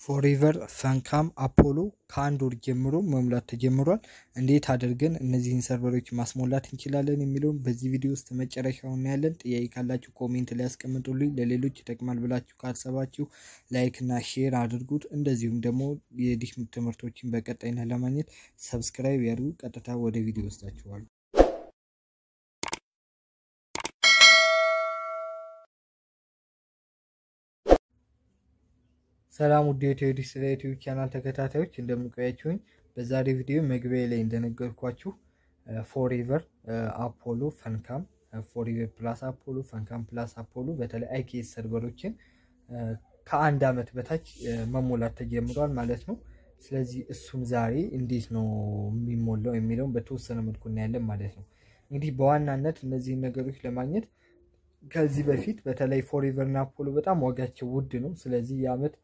ፎሬቨር ፈንካም አፖሎ ከአንድ ወር ጀምሮ መሙላት ተጀምሯል። እንዴት አድርገን እነዚህን ሰርቨሮች ማስሞላት እንችላለን የሚለውን በዚህ ቪዲዮ ውስጥ መጨረሻው እናያለን። ጥያቄ ካላችሁ ኮሜንት ላይ ያስቀምጡልኝ። ለሌሎች ይጠቅማል ብላችሁ ካሰባችሁ ላይክ እና ሼር አድርጉት። እንደዚሁም ደግሞ የዲሽ ትምህርቶችን በቀጣይነት ለማግኘት ሰብስክራይብ ያድርጉ። ቀጥታ ወደ ቪዲዮ ወስዳችኋል። ሰላም ውድ የቴዎዲስ ስለ ዩቲዩብ ቻናል ተከታታዮች እንደምንቆያችሁኝ፣ በዛሬ ቪዲዮ መግቢያ ላይ እንደነገርኳችሁ ፎሬቨር አፖሎ ፈንካም ፎሬቨር ፕላስ አፖሎ ፈንካም ፕላስ አፖሎ በተለይ አይኬስ ሰርቨሮችን ከአንድ ዓመት በታች መሞላት ተጀምሯል ማለት ነው። ስለዚህ እሱም ዛሬ እንዴት ነው የሚሞላው የሚለውን በተወሰነ መልኩ እናያለን ማለት ነው። እንግዲህ በዋናነት እነዚህን ነገሮች ለማግኘት ከዚህ በፊት በተለይ ፎሬቨር እና አፖሎ በጣም ዋጋቸው ውድ ነው። ስለዚህ የዓመት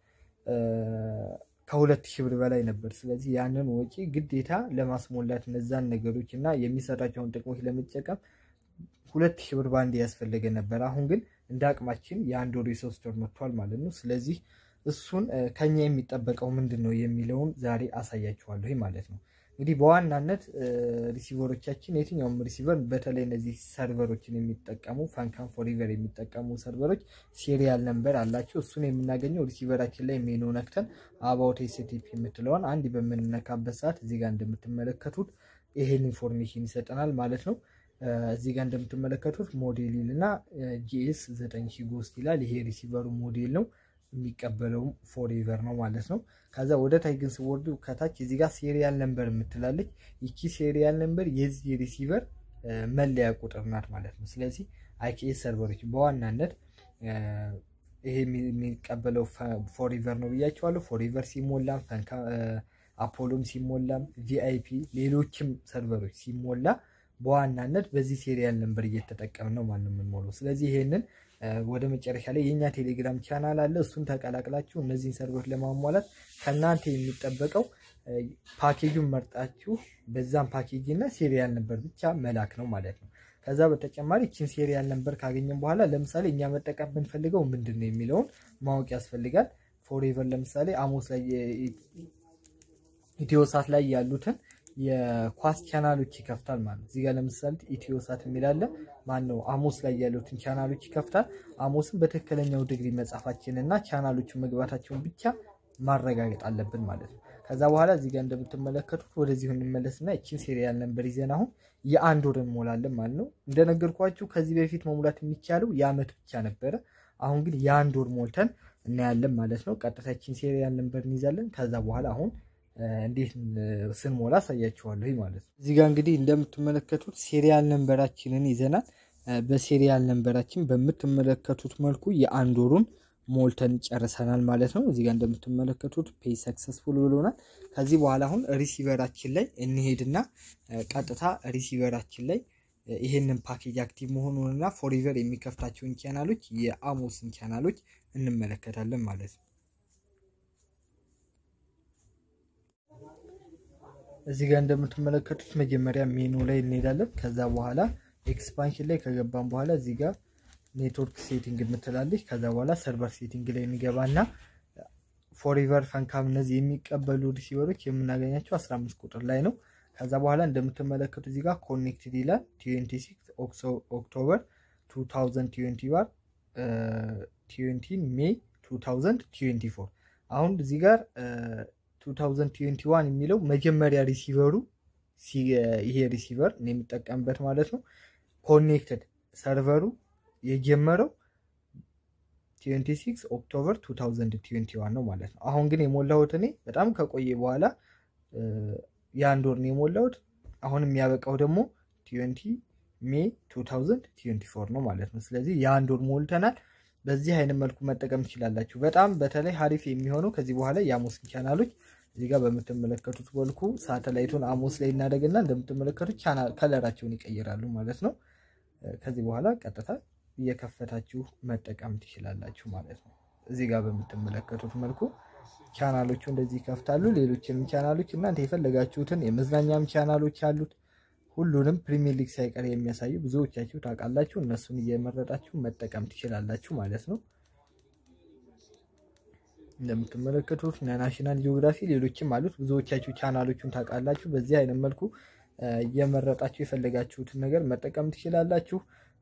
ከሁለት ሺህ ብር በላይ ነበር። ስለዚህ ያንን ወጪ ግዴታ ለማስሞላት እነዛን ነገሮች እና የሚሰጣቸውን ጥቅሞች ለመጠቀም ሁለት ሺህ ብር ባንዴ ያስፈለገ ነበር። አሁን ግን እንደ አቅማችን የአንድ ወር የሶስት ወር መጥቷል ማለት ነው። ስለዚህ እሱን ከኛ የሚጠበቀው ምንድን ነው የሚለውን ዛሬ አሳያችኋለሁ ማለት ነው። እንግዲህ በዋናነት ሪሲቨሮቻችን የትኛውም ሪሲቨር በተለይ እነዚህ ሰርቨሮችን የሚጠቀሙ ፈንካም ፎሬቨር የሚጠቀሙ ሰርቨሮች ሴሪያል ነምበር አላቸው። እሱን የምናገኘው ሪሲቨራችን ላይ ሜኑ ነክተን አባውት ኤስቲፒ የምትለውን አንድ በምንነካበት ሰዓት እዚህ ጋር እንደምትመለከቱት ይሄን ኢንፎርሜሽን ይሰጠናል ማለት ነው። እዚህ ጋር እንደምትመለከቱት ሞዴል እና ጂኤስ 9000 ጎስት ይላል። ይሄ ሪሲቨሩ ሞዴል ነው የሚቀበለውም ፎሬቨር ነው ማለት ነው። ከዛ ወደ ታች ግን ስወርዱ ከታች እዚህ ጋር ሴሪያል ነምበር የምትላለች ይቺ ሴሪያል ነምበር የዚህ ሪሲቨር መለያ ቁጥር ናት ማለት ነው። ስለዚህ አይኬኤስ ሰርቨሮች በዋናነት ይሄ የሚቀበለው ፎሬቨር ነው ብያቸዋለሁ። ፎሬቨር ሲሞላም አፖሎም ሲሞላም ቪአይፒ ሌሎችም ሰርቨሮች ሲሞላ በዋናነት በዚህ ሴሪያል ነምበር እየተጠቀምን ነው ማለት ነው የምንሞላው። ስለዚህ ይሄንን ወደ መጨረሻ ላይ የእኛ ቴሌግራም ቻናል አለ። እሱን ተቀላቅላችሁ እነዚህን ሰርቨሮች ለማሟላት ከእናንተ የሚጠበቀው ፓኬጁን መርጣችሁ በዛም ፓኬጅ እና ሴሪያል ነምበር ብቻ መላክ ነው ማለት ነው። ከዛ በተጨማሪ ይችን ሴሪያል ነምበር ካገኘን በኋላ ለምሳሌ እኛ መጠቀም ብንፈልገው ምንድን ነው የሚለውን ማወቅ ያስፈልጋል። ፎሬቨር ለምሳሌ አሞስ ላይ ኢትዮሳት ላይ ያሉትን የኳስ ቻናሎች ይከፍታል ማለት ነው። እዚህ ጋር ለምሳሌ ኢትዮሳት የሚላለ ማን ነው አሞስ ላይ ያሉትን ቻናሎች ይከፍታል። አሞስን በትክክለኛው ዲግሪ መጻፋችን እና ቻናሎቹ መግባታቸውን ብቻ ማረጋገጥ አለብን ማለት ነው። ከዛ በኋላ እዚህ ጋር እንደምትመለከቱት ወደዚሁ እንመለስና ይችን ሴሪያል ነምበር ይዘን አሁን የአንድ ወር እንሞላለን ማለት ነው። እንደነገርኳችሁ ከዚህ በፊት መሙላት የሚቻለው የዓመት ብቻ ነበረ። አሁን ግን የአንድ ወር ሞልተን እናያለን ማለት ነው። ቀጥታ ይችን ሴሪያል ነምበር እንይዛለን። ከዛ በኋላ አሁን እንዴት ስንሞላ አሳያችኋለሁ ማለት ነው። እዚህ ጋር እንግዲህ እንደምትመለከቱት ሴሪያል ነንበራችንን ይዘናል። በሴሪያል ነንበራችን በምትመለከቱት መልኩ የአንድ ወሩን ሞልተን ጨርሰናል ማለት ነው። እዚህ ጋር እንደምትመለከቱት ፔይ ሰክሰስፉል ብሎናል። ከዚህ በኋላ አሁን ሪሲቨራችን ላይ እንሄድና ቀጥታ ሪሲቨራችን ላይ ይህንን ፓኬጅ አክቲቭ መሆኑንና ፎሬቨር የሚከፍታቸውን ቻናሎች የአሞስን ቻናሎች እንመለከታለን ማለት ነው። እዚህ ጋር እንደምትመለከቱት መጀመሪያ ሜኑ ላይ እንሄዳለን። ከዛ በኋላ ኤክስፓንሽን ላይ ከገባን በኋላ እዚህ ጋር ኔትወርክ ሴቲንግ የምትላለች። ከዛ በኋላ ሰርቨር ሴቲንግ ላይ እንገባና ፎሬቨር ፈንካም እነዚህ የሚቀበሉ ሪሲቨሮች የምናገኛቸው 15 ቁጥር ላይ ነው። ከዛ በኋላ እንደምትመለከቱ እዚህ ጋር ኮኔክትድ ይላል 26 ኦክቶበር 2021 20 ሜይ 2024 አሁን እዚህ ጋር 2021 የሚለው መጀመሪያ ሪሲቨሩ ይሄ ሪሲቨር የሚጠቀምበት ማለት ነው። ኮኔክትድ ሰርቨሩ የጀመረው 26 ኦክቶበር 2021 ነው ማለት ነው። አሁን ግን የሞላሁት እኔ በጣም ከቆየ በኋላ የአንድ ወር ነው የሞላሁት። አሁን የሚያበቃው ደግሞ 20 ሜይ 2024 ነው ማለት ነው። ስለዚህ የአንድ ወር ሞልተናል። በዚህ አይነት መልኩ መጠቀም ትችላላችሁ። በጣም በተለይ ሀሪፍ የሚሆነው ከዚህ በኋላ የአሞስን ቻናሎች እዚህ ጋር በምትመለከቱት መልኩ ሳተላይቱን አሞስ ላይ እናደርግና እንደምትመለከቱት ከለራቸውን ይቀይራሉ ማለት ነው። ከዚህ በኋላ ቀጥታ እየከፈታችሁ መጠቀም ትችላላችሁ ማለት ነው። እዚህ ጋር በምትመለከቱት መልኩ ቻናሎቹ እንደዚህ ይከፍታሉ። ሌሎችንም ቻናሎች እናንተ የፈለጋችሁትን የመዝናኛም ቻናሎች አሉት። ሁሉንም ፕሪሚየር ሊግ ሳይቀር የሚያሳዩ ብዙዎቻችሁ ታውቃላችሁ። እነሱን እየመረጣችሁ መጠቀም ትችላላችሁ ማለት ነው። እንደምትመለከቱት ናሽናል ጂኦግራፊ ሌሎችም አሉት። ብዙዎቻችሁ ቻናሎቹን ታውቃላችሁ። በዚህ አይነት መልኩ እየመረጣችሁ የፈለጋችሁትን ነገር መጠቀም ትችላላችሁ።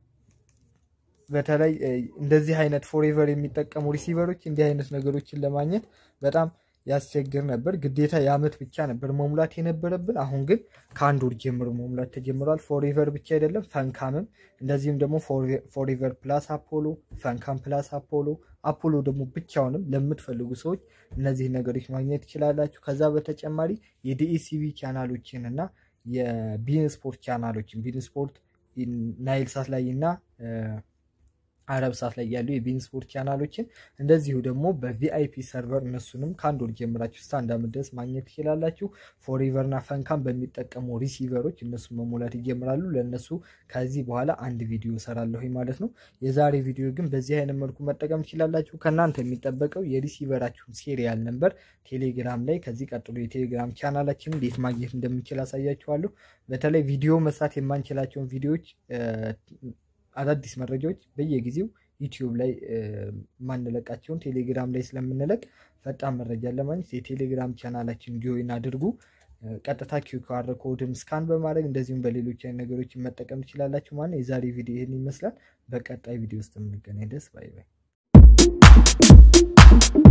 በተለይ እንደዚህ አይነት ፎሬቨር የሚጠቀሙ ሪሲቨሮች እንዲህ አይነት ነገሮችን ለማግኘት በጣም ያስቸግር ነበር። ግዴታ የዓመት ብቻ ነበር መሙላት የነበረብን። አሁን ግን ከአንድ ወር ጀምሮ መሙላት ተጀምሯል። ፎሬቨር ብቻ አይደለም ፈንካምም፣ እንደዚሁም ደግሞ ፎሬቨር ፕላስ አፖሎ፣ ፈንካም ፕላስ አፖሎ፣ አፖሎ ደግሞ ብቻውንም ለምትፈልጉ ሰዎች እነዚህ ነገሮች ማግኘት ትችላላችሁ። ከዛ በተጨማሪ የዲኢሲቪ ቻናሎችን እና የቢን ስፖርት ቻናሎችን ቢን ስፖርት ናይል ሳት ላይ እና አረብ ሳት ላይ ያሉ የቢን ስፖርት ቻናሎችን እንደዚሁ ደግሞ በቪአይፒ ሰርቨር እነሱንም ከአንድ ወር ጀምራችሁ እስከ አንድ ዓመት ድረስ ማግኘት ትችላላችሁ። ፎሬቨር እና ፈንካም በሚጠቀሙ ሪሲቨሮች እነሱ መሞላት ይጀምራሉ። ለእነሱ ከዚህ በኋላ አንድ ቪዲዮ እሰራለሁ ማለት ነው። የዛሬ ቪዲዮ ግን በዚህ አይነት መልኩ መጠቀም ትችላላችሁ። ከእናንተ የሚጠበቀው የሪሲቨራችሁን ሴሪያል ነምበር ቴሌግራም ላይ ከዚህ ቀጥሎ የቴሌግራም ቻናላችን እንዴት ማግኘት እንደምንችል አሳያችኋለሁ። በተለይ ቪዲዮ መስራት የማንችላቸውን ቪዲዮዎች አዳዲስ መረጃዎች በየጊዜው ዩቲዩብ ላይ ማንለቃቸውን ቴሌግራም ላይ ስለምንለቅ ፈጣን መረጃ ለማግኘት የቴሌግራም ቻናላችን ጆይን አድርጉ። ቀጥታ ኪውአር ኮድም ስካን በማድረግ እንደዚሁም በሌሎች አይነት ነገሮችን መጠቀም ትችላላችሁ። ማለት የዛሬ ቪዲዮ ይህን ይመስላል። በቀጣይ ቪዲዮ ውስጥ የምንገናኝ ደስ ባይ ባይ